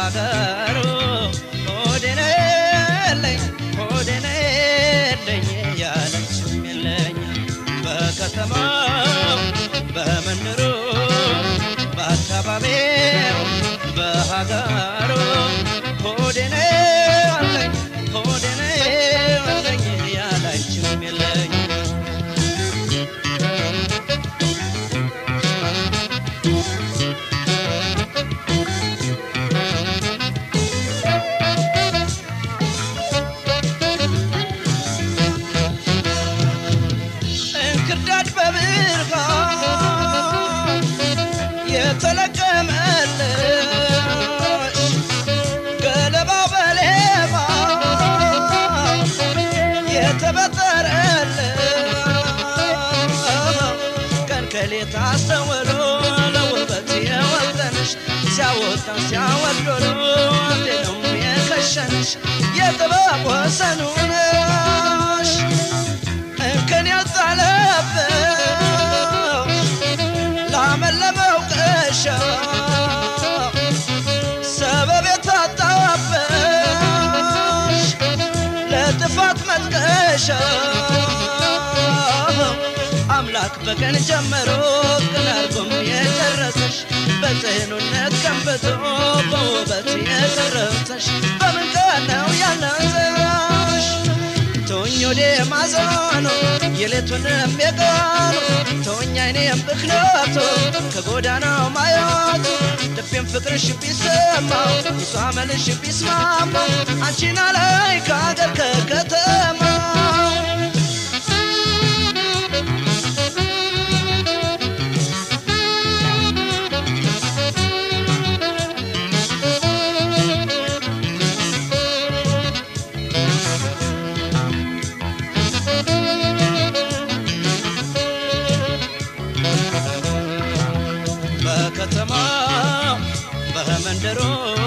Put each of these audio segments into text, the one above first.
በሀገሩ ሆዴን የለኝ ሆዴን የለኝ ያለችም የለኝ በከተማው በመንደሩ በአካባቢው በሀገሩ ሆዴን አለኝ ሆዴን አለኝ ያላችም የለኝ እንክርዳድ በብርሃን የተለቀመልሽ ገለባ በሌባ የተበጠረልሽ ቀን ከሌት አስተውሎ ለውበት የወጠንሽ ሲያወጣን ሲያወዶሎ አንዴ ነው የከሸንሽ የጥበብ ወሰኑ ነሽ እንከን ያልጣለብሽ ላመለመው ቀሻ ሰበብ የታጣበሽ ለጥፋት መጥቀሻ አምላክ በቀን ጀምሮ ቅን አርጎም የጨረሰሽ በጽኑነት ቀንብቶ በውበት የቀረጸሽ በምን ቀን ነው ያነሰሽ ተወኝ ወደ ማዘኑ የሌቱንም የቀኑ ተወኝ አይኔም ብክነቱ ከጎዳናው ማየቱ ልቤም ፍቅርሽ ቢሰማው እሷ መልሽ ቢስማማው አንቺን ላይ ከአገር ከከተማው በከተማው በመንደሩ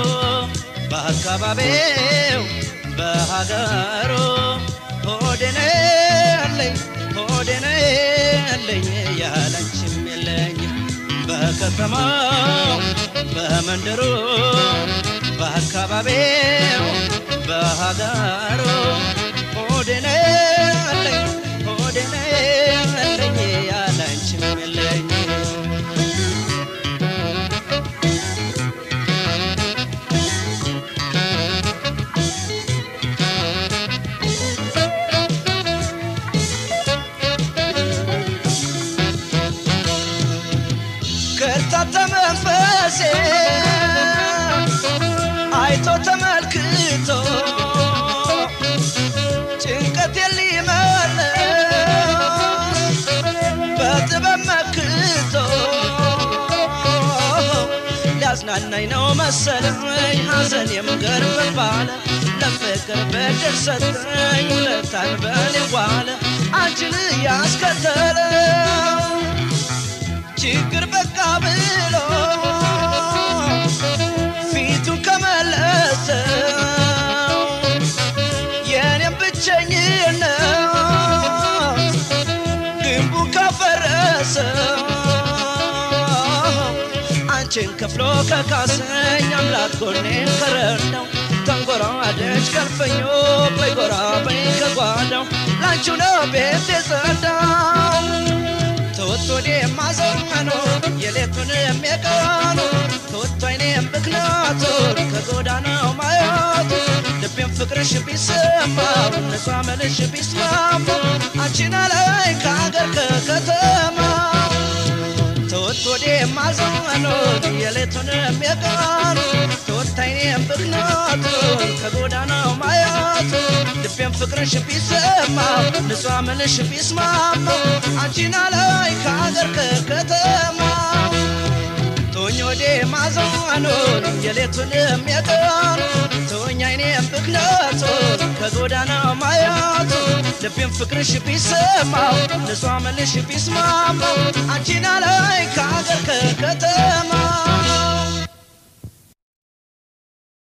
በአካባቢው በሀገሩ ሆዴን አለኝ ሆዴን አለኝ ያለችም የለኝ በከተማው በመንደሩ በአካባቢው በሀገሩ ሆዴን አለኝ ሆዴን አለኝ ያለችም የለኝ ከርታታ መንፈሴ አይቶ ተመልክቶ ጭንቀቴን ሊመልስ በጥበብ መክቶ ሊያዝናናኝ ነው መሰለኝ ሐዘኔም ገርም ባለ ለፍቅር ብድር ሰጠኝ ውለታን በኔ ዋለ አንቺን ያስከተለው ችግር በቃ ብሎ ፊቱን ከመለሰው የኔም ብቸኝነት ግንቡን ካፈረሰው አንቺን ከፍሎ ከካሰኝ አምላክ ጎኔን ከረዳው ተንጎራደች ከልፈኞ በይ ጎራ በይ ከጓዳው ላንቺው ነው ቤት የጸዳው ተወቶ እኔም ማዘኑ የሌቱን የሚቀኑ ተወቶ አይኔም ብክነቱን ከጎዳናው ማየቱ ልቤም ፍቅርሽ ቢሰማው እነሷ መልሽ ቢስማማው አንቺን ላይ ከአገር ከከተማው ተወቶ እኔም ማዘኑ የሌቱን የሚቀኑ ተወቶ አይኔም ብክነቱን ከጎዳናው ማየቱ ልቤም ፍቅርሽ ቢሰማው ንጹህ ምልሽ ቢስማማው አንቺን ላይ ከአገር ከከተማው ቶኝ ወዴ ማዘኑን የሌቱንም የቀኑ ቶኝ አይኔም ብክነቱን ከጎዳናው ማየቱ ልቤም ፍቅርሽ ቢሰማው ንጹህ ምልሽ ቢስማማው አንቺን ላይ ከአገር ከከተማው